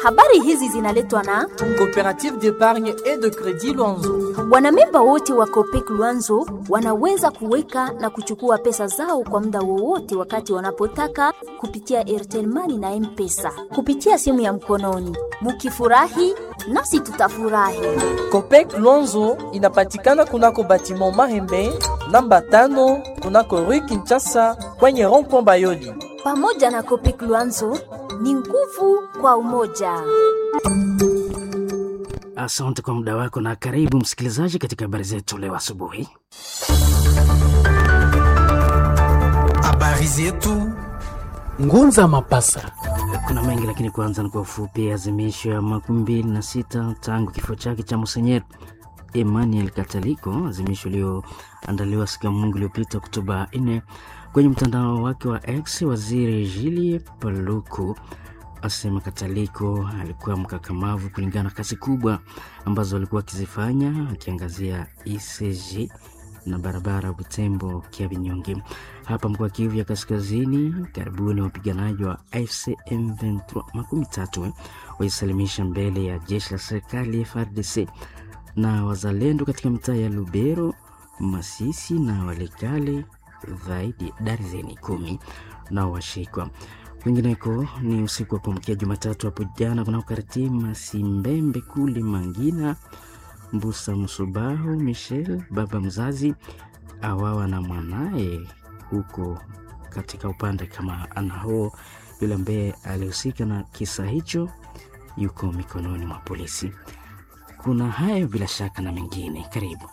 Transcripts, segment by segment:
Habari hizi zinaletwa na Coopérative d'épargne et de crédit Luanzo. wanamemba wote wa Copec Luanzo wanaweza kuweka na kuchukua pesa zao kwa muda wowote wakati wanapotaka kupitia Airtel Money na M-Pesa kupitia simu ya mkononi. Mukifurahi nasi tutafurahi. Copec Luanzo inapatikana kunako batiment Mahembe namba tano kunako Rue Kinshasa kwenye rond-point Bayoli. Pamoja na Copec Luanzo ni nguvu kwa umoja. Asante kwa muda wako na karibu msikilizaji katika habari zetu leo asubuhi. Habari zetu Ngunza Mapasa. Kuna mengi lakini kwanza ni kwa ufupi. Azimisho ya makumi mbili na sita tangu kifo chake cha Monsenyer Emmanuel Kataliko, azimisho iliyoandaliwa siku ya Mungu iliyopita Oktoba 4 kwenye mtandao wake wa X. Waziri Julie Paluku asema Kataliko alikuwa mkakamavu kulingana na kazi kubwa ambazo alikuwa akizifanya, akiangazia ECG na barabara Butembo Kiabinyonge. Hapa mkoa Kivu ya Kaskazini, karibuni wapiganaji wa AFC M23 makumi tatu waisalimisha mbele ya jeshi la serikali FARDC na wazalendo katika mitaa ya Lubero, Masisi na Walikale, zaidi darzeni kumi nao washikwa. Kwingineko ni usiku wa kuamkia Jumatatu hapo jana kunakokariti Masimbembe kule Mangina Mbusa Msubahu Michel, baba mzazi awawa na mwanaye huko katika upande kama anao yule ambaye alihusika na kisa hicho yuko mikononi mwa polisi. Kuna hayo bila shaka na mengine, karibu.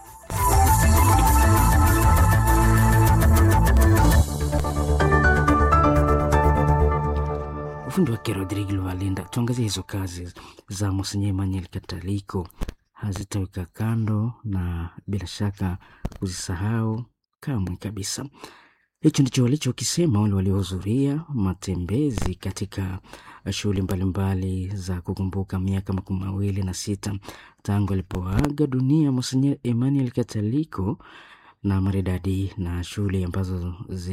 Ufundi wake Rodrigo Luvalinda. Tuangazie hizo kazi za Monsenyer Emmanuel Kataliko, hazitaweka kando na bila shaka kuzisahau kamwe kabisa. Hicho ndicho walichokisema wale waliohudhuria matembezi katika shughuli mbalimbali za kukumbuka miaka makumi mawili na sita tangu alipoaga dunia Monsenyer Emmanuel Kataliko na maridadi na shughuli ambazo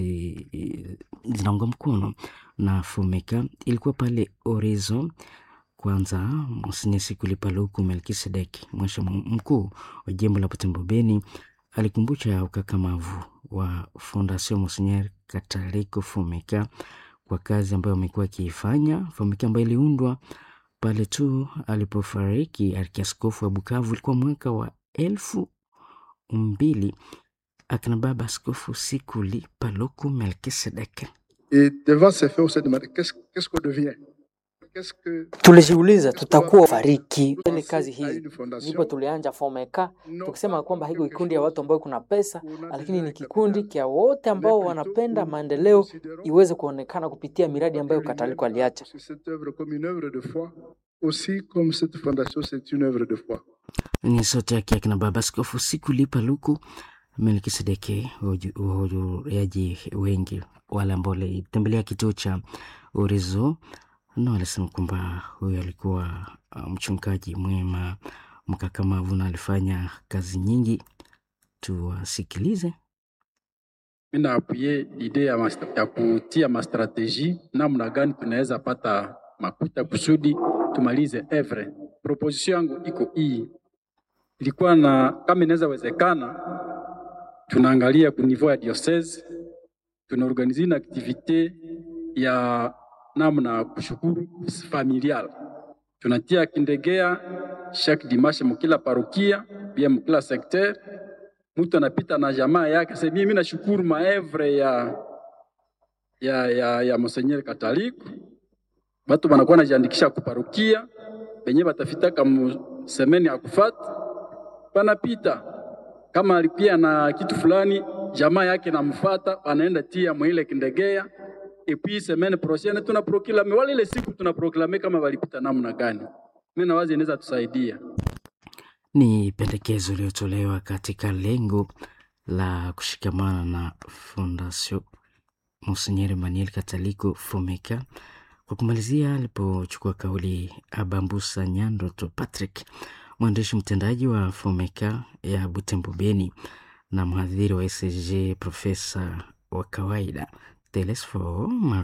zi, zinaunga mkono na Fumeka ilikuwa pale Horizon. Kwanza Monsenyer Sikuli Paluku Melkisedek, mwasha mkuu wa jimbo la Butembo Beni, alikumbusha ukakamavu wa Fondation Monsenyer Kataliko Fumeka kwa kazi ambayo amekuwa akiifanya. Fumeka ambayo iliundwa pale tu alipofariki arkiaskofu wa Bukavu, ilikuwa mwaka wa elfu mbili akina baba askofu Sikuli Paluku Melkisedek. Et devant ces faits, on s'est demandé qu'est-ce qu'est-ce qu'on devient Qu'est-ce que Tulijiuliza tutakuwa fariki ile kazi à hii, une fondation ndipo tulianja Fomeka non tukisema pas kwamba hiko quelque kikundi ya chose watu ambao kuna pesa, où on a lakini déjà ni un kikundi capital, kia wote ambao mais plutôt wanapenda où nous maendeleo considérons iweze kuonekana kupitia miradi ambayo que Kataliko l'humain aliacha. sur cette œuvre comme une œuvre de foi, aussi comme cette fondation, c'est une œuvre de foi. ni sauti yake akina baba askofu Sikuli Paluku Melkisedeke. Wahudhuriaji wengi wale ambao walitembelea kituo cha Orizo na walisema kwamba huyu alikuwa uh, mchungaji mwema mkakamavu na alifanya kazi nyingi. Tuwasikilize. mi naapuye ide ya, mas- ya kutia mastrateji namna gani tunaweza pata makuta kusudi tumalize evre. Proposition yangu iko hii, ilikuwa na kama inaweza wezekana, tunaangalia ku niveau ya diocese, tunaorganize na activite ya namna ya kushukuru familial, tunatia kindegea chaque dimanche mukila parokia bia mukila secteur mtu anapita na jamaa yake sasa, mimi nashukuru maevre ya ya ya, ya Monseigneur Kataliko. Batu banakuwa najiandikisha kuparukia benye batafitaka mu semeni ya kufata, banapita kama alipia na kitu fulani, jamaa yake namfata, anaenda tia mwile kindegea epi semaine prochaine tuna proklame wale ile siku tuna proklame kama walipita namna gani. Mimi nawazi inaweza tusaidia. Ni pendekezo iliyotolewa katika lengo la kushikamana na Fondation Monsenyer Emmanuel Kataliko Fomeka. Kwa kumalizia, alipochukua kauli Abambusa Nyandoto Patrick, mwandishi mtendaji wa Fomeka ya Butembo Beni na mhadhiri wa ECG, profesa wa kawaida Telesfo